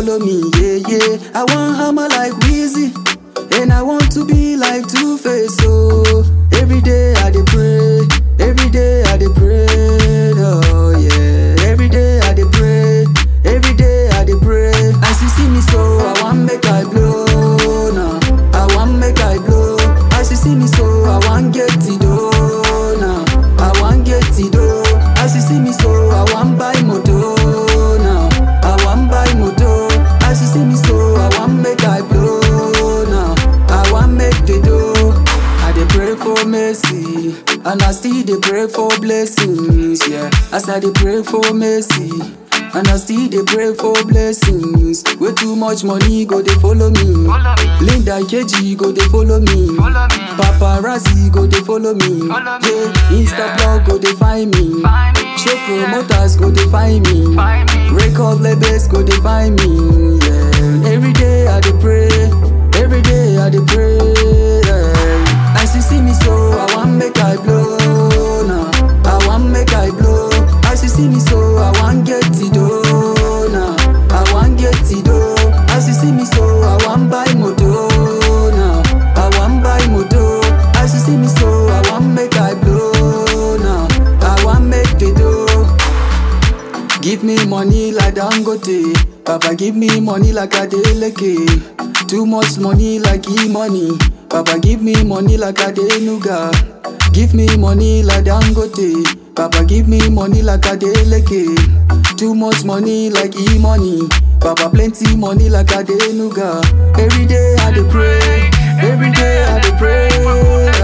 follow me, yeah, yeah. I want hammer like Weezy, and I want to be like Two Face, oh. Every day I dey pray, every day I dey pray, oh yeah. Every day I dey pray, every day I dey pray. As you see me so, I want make I blow, now. I want make I blow. As you see me so, I want get it oh, now. I want get it oh. As you see me so, I want buy moto now. I want buy moto. As you see me so, I want make I blow now. I want make the dough. I dey pray for mercy, and I still dey pray for blessings. Yeah, as I dey pray for mercy. And I still dey pray for blessings. Way too much money go dey follow me. Follow me. Linda Keji go dey follow me. Follow me. Paparazzi go dey follow me. Follow me. Yeah, Insta blog go dey find me. Find me. Show promoters go dey find me. Find me. Record labels go dey find me. Yeah. Every day I dey pray. Every day I dey pray. Yeah. As you see me so, I want make I blow now. I want make I blow. As you see me so, I want get it oh now. I want get it oh. As you see me so, I want buy moto now. I want buy moto. As you see me so, I want make I blow now. I want make the dough. Give me money like Dangote. Papa give me money like Adeleke. Too much money like E-money. Papa give me money like Adenuga. Give me money like Dangote. Papa give me money like Adeleke. Too much money like E-money. Papa plenty money like Adenuga. Every day I dey pray. Every day I dey pray.